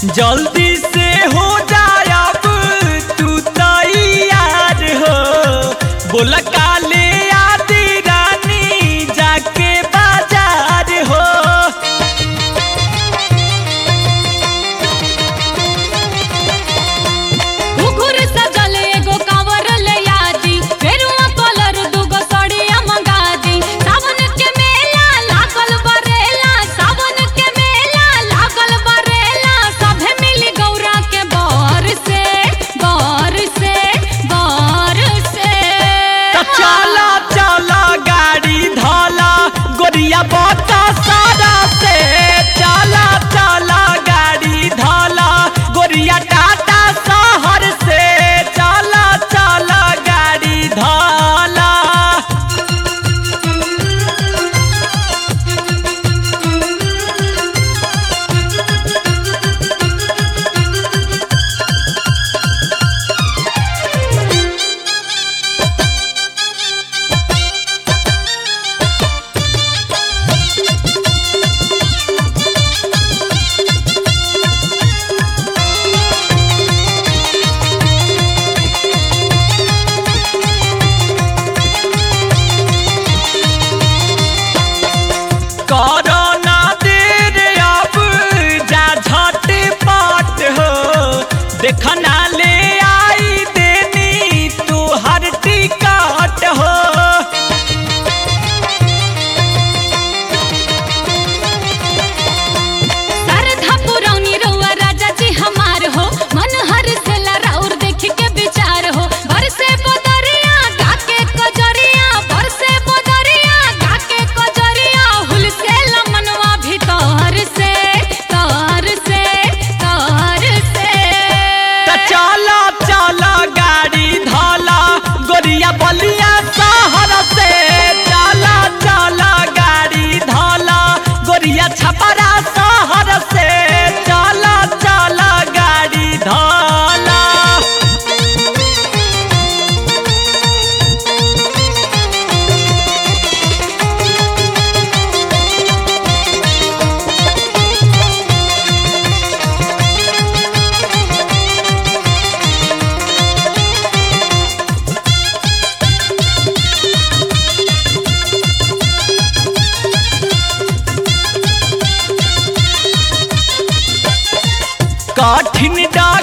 जल्दी से हो जायब तू तैयार हो बोल काले आदि रानी जाके बाजार हो घुघुर सजल एगो कांवर ले आदी फेरुआ कलर दुगो सड़िया मंगा दी सावन के मेला लागल बरेला सावन के मेला लागल बरेला सभे मिली गौरा के बर से बर से बर से त चला चला गाड़ी धला गोरिया बता सारा से चला चला गाड़ी धला गोरिया टाटा शहर से चला चला गाड़ी धला कोरोना देर अब जा झटपट हो देखना ले आई देनी तू हर टिकट हो सरधा पुरौनी रउआ राजा जी हमार हो मन हर से लराउर देख के विचार हो बरसे बदरिया गाके कजरिया बरसे बदरिया गाके कजरिया हुल से लमनवा भीतर से तर से तर से त चला चला गाड़ी धला गोरिया बलिया शहर से चला चला गाड़ी धला गोरिया छपरा शहर से चला चला गाड़ी धला कठिन डर